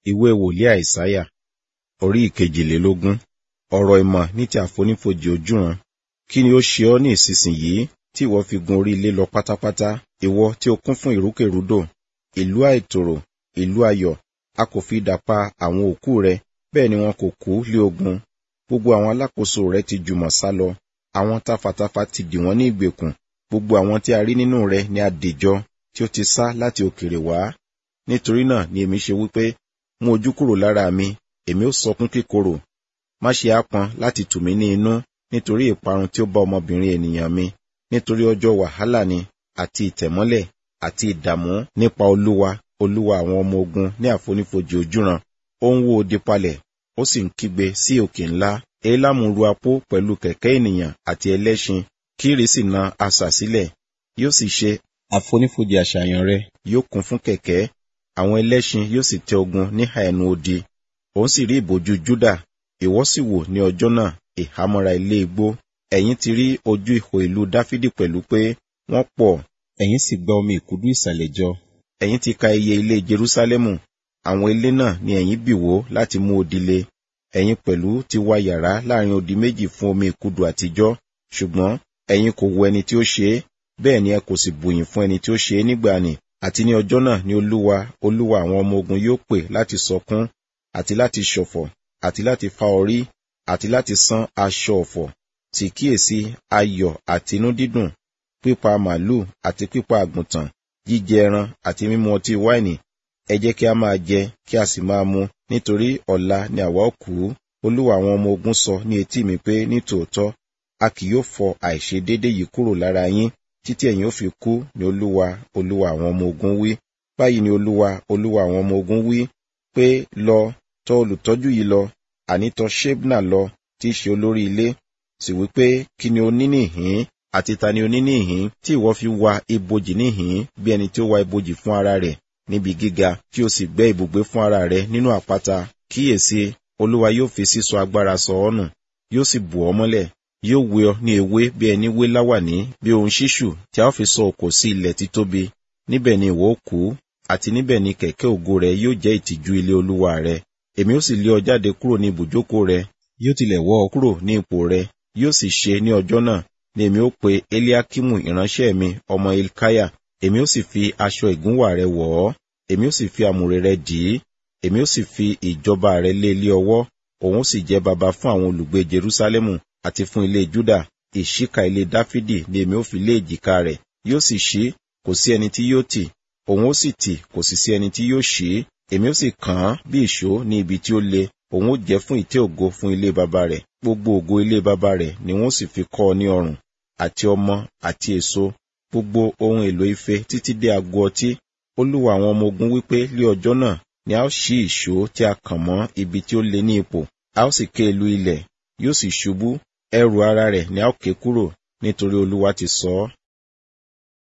ìwé wòlíì àìsáyà orí ìkejìlélógún ọ̀rọ̀ ìmọ̀ ní ti àfonífojì ojúran kí ni ó ṣe ọ́ ní ìsinsìnyí tí ìwọ fi gun orí ilé lọ pátápátá ìwọ tí ó kún fún ìrúkèrúdò ìlú àìtòrò ìlú ayọ̀ a kò fi idà pa àwọn òkú rẹ bẹ́ẹ̀ ni wọn kò kú lé ogun gbogbo àwọn alákòóso rẹ ti jùmọ̀ sá lọ àwọn tafàtafà ti dì wọ́n ní ìgbèkùn gbogbo àwọn tí a rí nínú rẹ ni a dìjọ tí ó ti sá láti òkèèrè wá nítorí náà ni èmi ṣe wípé mú ojú kúrò lára mi èmi ó sọkún kíkorò má ṣe ápọn láti tù mí ní inú nítorí ìparun tí ó bá ọmọbìnrin ènìyàn mi nítorí ọjọ́ wàhálà ni àti ìtẹ̀mọ́lẹ̀ àti ìdààmú nípa olúwa olúwa àwọn ọmọ ogun ní àfonífojì ojúran ó ń wó odi palẹ̀ ó sì ń kígbe sí òkè ńlá elamu ru apó pẹ̀lú kẹ̀kẹ́ ènìyàn àti ẹlẹ́ṣin kírì sì na asà sílẹ̀ yóò sì ṣe àfonífojì àṣàyàn rẹ yóò kún fún kẹ̀kẹ́ àwọn ẹlẹ́ṣin yóò sì tẹ ogun níhà ẹnu odi òun sì rí ìbòjú júdà ìwọ sì wò ní ọjọ́ náà ìhámọ́ra ilé igbó ẹ̀yin ti rí ojú ihò ìlú dáfídì pẹ̀lú pé wọ́n pọ̀ ẹ̀yin sì gba omi ìkúdú ìsàlẹ̀ jọ ẹ̀yin ti ka iye ilé jerúsálẹ́mù àwọn ilé náà ni ẹ̀yin bì wó láti mú odi le ẹ̀yin pẹ̀lú ti wá yàrá láàrin odi méjì fún omi ìkúdù àtijọ́ ṣùgbọ́n ẹ̀yin kò wo ẹni tí ó ṣe é bẹ́ẹ̀ ni ẹ kò sì bùyìn fún ẹni tí ó ṣe é nígbàanì àti ní ọjọ́ náà ni olúwa olúwa àwọn ọmọ ogun yóò pè láti sọkún àti láti ṣọ̀fọ̀ àti láti fa orí àti láti san aṣọ ọ̀fọ̀ sì kíyèsí ayọ̀ àti inú dídùn pípa màálù àti pípa àgùntàn jíjẹ ẹran àti mímu ọtí wáìnì ẹ jẹ́ kí a máa jẹ kí a sì máa mu nítorí ọ̀la ni àwa ó kú olúwa àwọn ọmọ ogun sọ ní etí mi pé ní tòótọ́ a kì yóò fọ àìṣedédé yìí kúrò lára yín títí ẹ̀yin ó fi kú ni olúwa olúwa àwọn ọmọ ogun wí báyìí ni olúwa olúwa àwọn ọmọ ogun wí pé lọ tọ̀ olùtọ́jú yìí lọ àní tọ̀ ṣébnà lọ tí í ṣe olórí ilé sì wí pé kí ni o ní níhìn àti ta ni o ní níhìn tí ìwọ fi wa ibojì níhìn bí ẹni tí ó wa ibojì fún ara rẹ̀ níbi gíga tí o sì gbẹ́ ibùgbé fún ara rẹ̀ nínú àpáta kíyèsí olúwa yóò fi sísọ agbára sọ ọ́ nù yóò sì bù ọ́ mọ́lẹ̀ yóò wé ọ ní ewé bí ẹni wé láwàní bí ohun ṣíṣù tí a ó fi sọ òkò sí ilẹ̀ títóbi níbẹ̀ ni ìwọ ó kú àti níbẹ̀ ni kẹ̀kẹ́ ògo rẹ yóò jẹ́ ìtìjú ilé olúwa rẹ èmi ó sì lé ọ jáde kúrò ní ibùjókòó rẹ yóò tilẹ̀ wọ́ ọ kúrò ní ipò rẹ yóò sì ṣe ní ọjọ́ náà ni èmi ó pe eliakimu ìránṣẹ́ mi ọmọ ilkaya èmi ó sì fi aṣọ ìgúnwà rẹ wọ̀ ọ́ èmi ó sì fi àmùrè rẹ dì í èmi ó sì fi ìjọba rẹ lé ilé ọwọ́ òun ó sì jẹ́ baba fún àwọn olùgbé jerusalemu àti fún ilé juda ìṣíka ilé dáfídì ni èmi ó fi lé èjìká rẹ̀ yóò sì ṣí kò sí ẹni tí yóò tì òun ó sì tì kò sì sí ẹni tí yóò ṣí èmi ó sì kàn án bí ìṣó ní ibi tí ó le òun ó jẹ́ fún ìtẹ́ ògo fún ilé baba rẹ̀ gbogbo ògo ilé baba rẹ̀ ni wọ́n sì fi kọ́ ọ ní ọrùn àti ọmọ àti èso gbogbo ohun èlò ife títí dé ago ọtí olúwa àwọn ọmọ ogun wípé lé ọjọ́ náà ni a ó ṣí ìṣó tí a kàn mọ́ ibi tí ó le ní ipò a ó sì ké ìlú ilẹ̀ yóò sì ṣubú ẹrù ara rẹ̀ ni a ó ké kúrò nítorí olúwa ti sọ ọ́